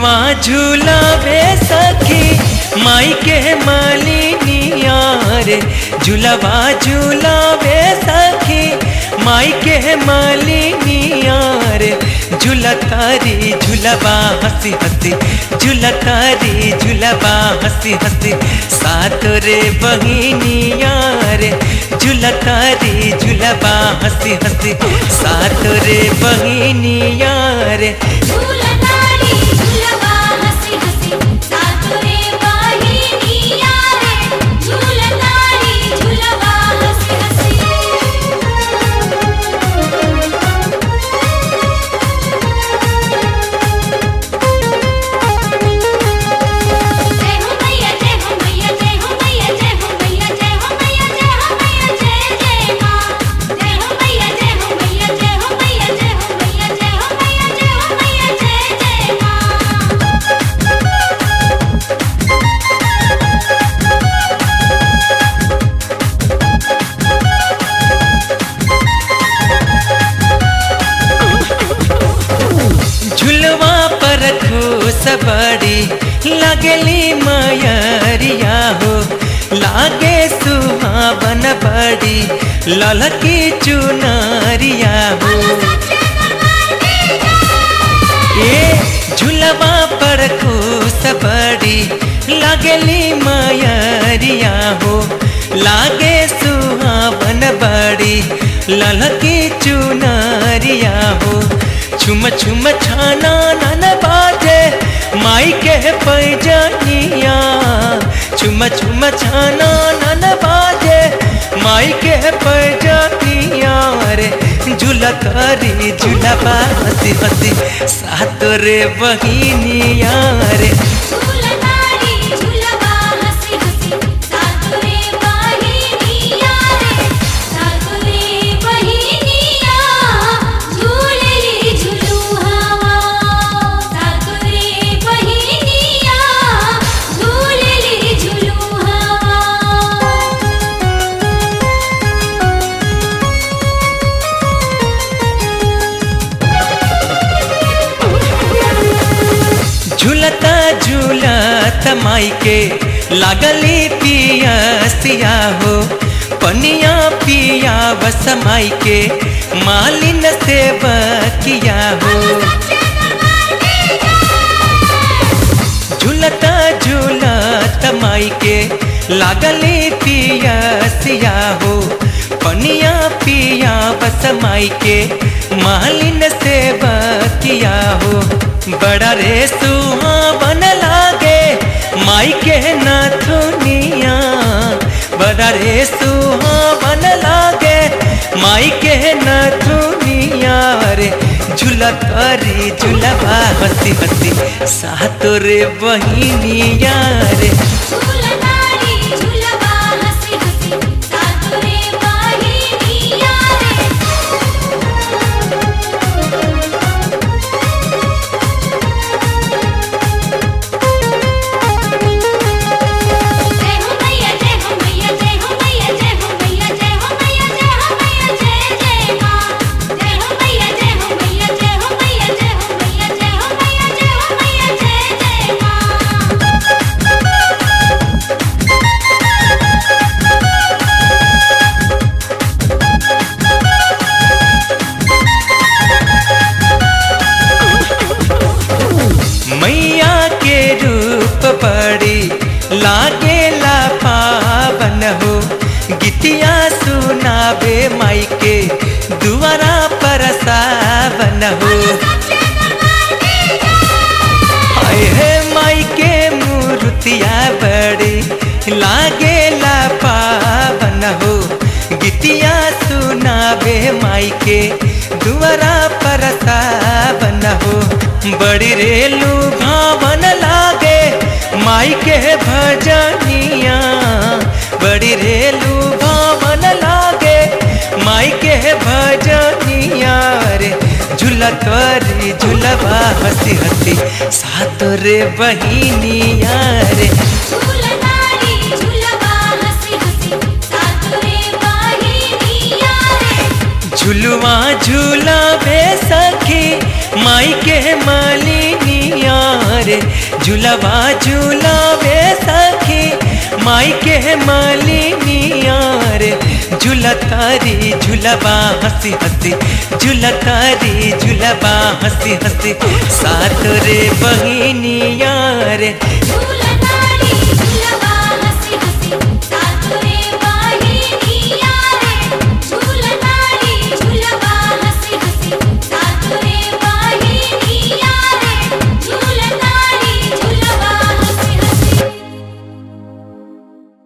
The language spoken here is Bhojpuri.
झुलवा झुलावे सखी माई के मालिनिया रे झुलवा झुलावे सखी माई के मालिनिया रे झुलतारी झुलवा हंसी हंसी झुलतारी झुलवा हंसी हंसी सात रे बहिनिया रे झुलतारी झुलवा हंसी हंसी सात रे बहिनिया रे झूलतारी झूलवा हंसी हंसी सातुरे वाहिनिया रे झूलतारी झूलवा हंसी हंसी जय हो मैया जय हो मैया जय हो मैया जय हो मैया जय हो मैया जय हो मैया जय जय मां जय हो मैया जय हो मैया जय हो मैया जय हो मैया जय हो मैया जय हो मैया जय जय मां झुलवा पर खुश बड़ी लगली मयरिया हो लागे सुहावन बड़ी ललकी चुनरिया हो ए झुलवा पर खुश बड़ी लगली मयरिया हो लागे सुहावन बड़ी ललकी चुनरिया हो छुम छुम छाना नन बाजे माई के पैजनिया छुम छुम छाना नन बाजे माई के पैजनिया रे झुलकारी झुलबा हंसी हंसी सात रे बहिनिया रे झूलतारी झूलवा हंसी हंसी सातुरे वाहिनिया रे सातुरे बहिनिया झूलली झूलू हवा सातुरे बहिनिया झूलली झूलू हवा झूलता झूलत माई के लागली पियसिया हो पनिया पिया बस माई के मालिन से बकिया हो झूलता झूलत माई के लागली पियसिया हो पनिया पिया बस माई के मालिन से बकिया हो बड़ा रे सुहावन लागे माई के नाथुनिया बड़ा रे सुहावन लागे माई के नाथुनिया रे झुलकारी झुलबा हंसी हंसी सातो रे बहिनिया रे झूलतारी झूलवा हंसी हंसी सातुरे वाहिनिया रे जय हो मैया जय हो मैया जय हो मैया जय हो मैया जय हो मैया जय हो मैया जय जय मां जय हो मैया जय हो मैया जय हो मैया जय हो मैया जय हो मैया जय हो मैया जय जय मां मैया के रूप बड़ी लागेला पावन हो गीतिया सुनावे माई के दुआरा पर सावन हो हाय हे माई के मूर्तिया बड़ी लागेला पावन हो गीतिया सुनावे माई के दुआरा पर सावन हो बड़ी रेलू भावन लागे माई के भजनिया बड़ी रेलू भावन लागे माई के भजनिया रे झुलकरी झुलबा हंसी हंसी सात रे बहिनिया रे झूलतारी झूलवा हंसी हंसी सातुरे वाहिनिया रे झुलवा झूलावे सखी माई के मालिनिया रे झुलवा झुलावे सखी माई के मालिनिया रे झुलतारी झुलवा हंसी हंसी झुलतारी झुलवा हंसी हंसी सात रे बहिनिया रे